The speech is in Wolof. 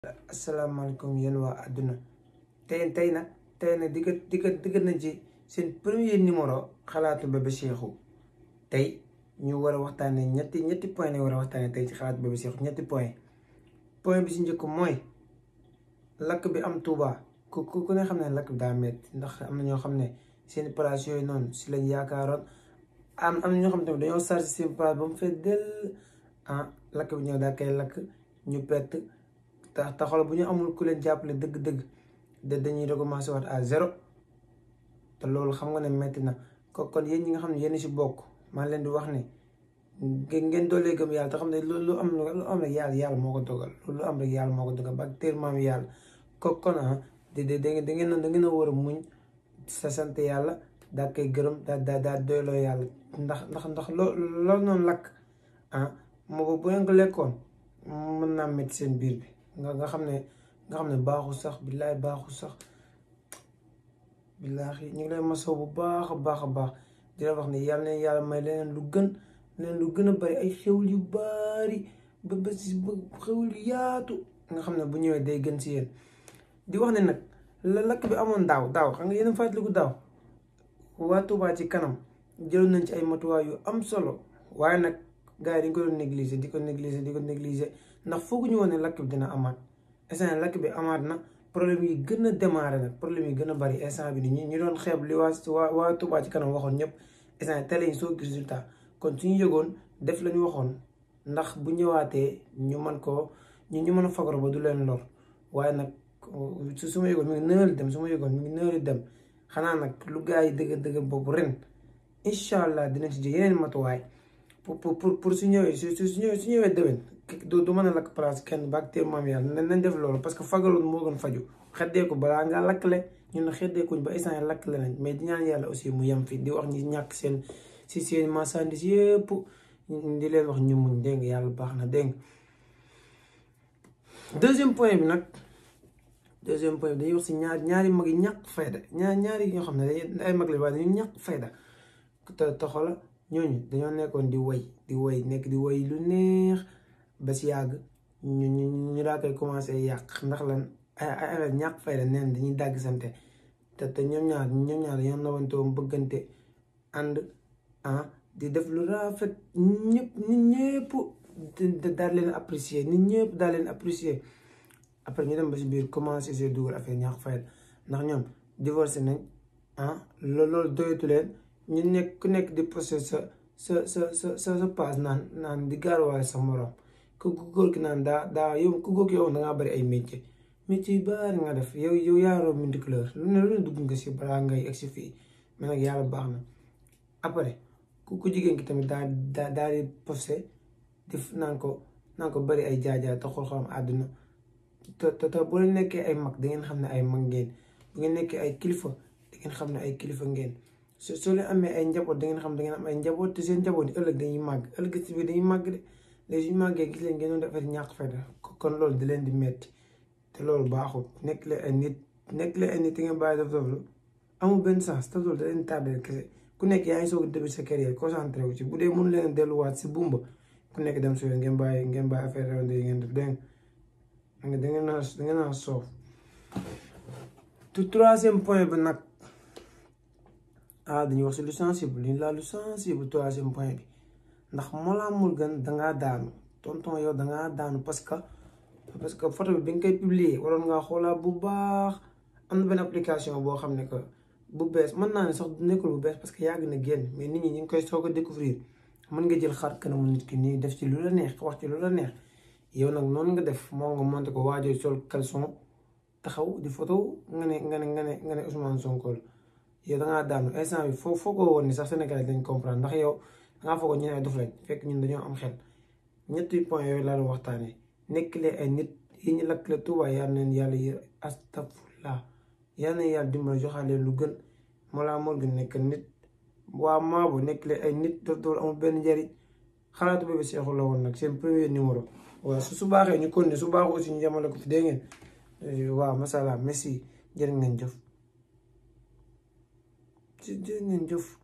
asalaamaaleykum yéen waa àdduna tey tey nag tey nag digga digga digga nañ ci seen premier numéro xalaatu bébé Cheikhou tey ñu war a waxtaanee ñetti ñetti point lañ war a waxtaanee tey ci xalaatu bébé Cheikhou ñetti point point bi si njëkk mooy lakk bi am Touba ku ku ku ne xam ne lakk bi daa metti ndax am na ñoo xam ne seen place yooyu noonu si lañ yaakaaroon am am na ñoo xam ne dañoo chargé seen place ba mu fee dell ah lakk bi ñëw daa koy lakk ñu pett tax taxawal bu ñu amul ku leen jàppale dëgg-dëgg de dañuy recommencer waat à zéro te loolu xam nga ne metti na ko kon yéen ñi nga xam ne yéen si bokk maa leen di wax ne ngeen doolee gëm yàlla te xam ne lu am lu am rek yàlla yàlla moo ko dogal lu am rek yàlla moo ko dogal ba teel maam yàlla ko kon ah da da da ngeen da ngeen a war a muñ sa sant yàlla daa koy gërëm daa daa daa doyloo yàlla ndax ndax ndax loo loolu noonu lakk ah moo bu ngeen ko lekkoon mën naa metti seen biir bi nga nga xam ne nga xam ne baaxul sax billaay baaxul sax billaahi ñu ngi lay masoo bu baax a baax a baax di la wax ne yàlla ne yàlla may leneen lu gën leneen lu gën a bari ay xewul yu bari ba ba si ba xewul yu yaatu nga xam ne bu ñëwee day gën si yéen di wax ne nag la lakk bi amoon daaw daaw xam nga yéen a fàttaliku daaw waa Touba ci kanam jëloon nañ ci ay matuwaay yu am solo waaye nag gars yi dañ ko doon négliger di ko négliger di ko négliger ndax foogu ñu woon ne lakk bi dina amaat instant lakk bi amaat na problème yi gën a démarré nag problème yi gën a bari instant bi ni ñu doon xeeb li waa waa waa Touba ci kanam waxoon ñëpp instant télé yi soo gis résultat kon suñu yëgoon def la ñu waxoon ndax bu ñëwaatee ñu mën koo ñu ñu mën a fagaro ba du leen lor waaye nag su su ma yëgoon mi ngi nëëri dem su ma yëgoon mi ngi nëëri dem xanaa nag lu gars yi dëgg dëgg boobu ren incha allah dinañ si jël yeneen matuwaay pour pour pour su ñëwee su su ñëwee su ñëwee déwén du du mën a lakk place kenn ba ak maam yàlla nañ def loolu parce que fagaloon moo gën faju xeddee ko balaa ngaa lakkle ñun na xeddee kuñ ba instant lakkle nañ mais di ñaan yàlla aussi mu yem fi di wax ñi ñàkk seen si seen marchandise yëpp di leen wax ñu muñ dégg nga yàlla baax na dégg deuxième point bi nag deuxième point bi dañuy wax si ñaar ñaari mag yi ñàkk fayda ñaar ñaari ñoo xam ne dañuy ay mag la waaye dañuy ñàkk fayda te te xoola ñooñu dañoo nekkoon di woy di woy nekk di woy lu neex ba si yàgg ñu ñu ñu daa koy commencé yàq ndax lan ay ay ñàkk fayda neen dañuy dàgg sante te te ñoom ñaar ñoom ñaar dañoo nawante woon bëggante ànd ah di def lu rafet ñëpp nit ñëpp daal leen apprécier nit ñëpp daal leen apprécier après ñu dem ba si biir commencé see dugal affaire ñàkk fayda ndax ñoom divorcé nañ ah loolu doyatu leen ñu nekk ku nekk di posté sa sa sa sa sa sa paas naan naan di gaaruwaale sa morom ku góor ki naan daa daa yow ku góor ki yow da ngaa bari ay métier métier yu bari nga def yow yow yaaroo minti couleur lu ne lu ne dugg nga si balaa ngay egg si fii mais nag yàlla baax na après ku ku jigéen ki tamit daa daa daa di posté di naan ko naan ko bari ay jaajaay te xool xolam àdduna te te te bu leen nekkee ay mag da ngeen xam ne ay mag ngeen bu ngeen nekkee ay kilifa da ngeen xam ne ay kilifa ngeen su soo leen amee ay njaboot da ngeen xam da ngeen am ay njaboot te seen njaboot yi ëllëg dañuy màgg ëllëg si biir dañuy màgg de léegi suñu màggee gis leen ngeen doon defar ñàkk fayda kon loolu di leen di metti te loolu baaxul nekk leen ay nit nekk leen ay nit te ngeen bàyyi def def lu amul benn sens te loolu da leen tardé kese ku nekk yaa ngi soog a début sa carrière concentré wu ci bu dee mënu leen delluwaat si bumba ku nekk dem si yoon ngeen bàyyi ngeen bàyyi affaire rawande yi ngeen def dégg nga da ngeen naa da ngeen naa soof te troisième point bi nag ah dañuy wax si lu sensible li laa lu sensible troisième point bi ndax Mollah Morgun dangaa daanu tonton yow dangaa daanu parce que parce que photo bi bi nga koy publier waroon ngaa xoolaa bu baax am na benn application boo xam ne que bu bees mën naa ne sax nekkul bu bees parce que yàgg na génn mais nit ñi ñu ngi koy soog a découvrir mën nga jël xar kanamu nit ki nii def ci lu la neex wax ci lu la neex yow nag noonu nga def moo nga monté ko waajoo sol caleçon taxaw di photo nga ne nga ne nga ne nga ne Ousmane Sonko la yow da ngaa daanu instant bi foo foo ko woon ni sax Sénégal dañ comprendre ndax yow da ngaa foog ñu ne ay dof lañ fekk ñun dañoo am xel ñetti point yooyu laa doon waxtaanee nekk leen ay nit yi ñu lakk la Tuuba yal neen yàlla yër astafurlah yal neen yàlla dimbali joxaat leen lu gën Mollah Morgun nekk nit waa Maabo nekk leen ay nit daf doon amul benn njariñ xalaatu bébé Cheikhou la woon nag seen premier numéro waaw su su baaxee ñu continuer su baaxee aussi ñu yemale ko fi dégg ngeen waaw masala merci jërë ngeen jëf jërë ngeen jëf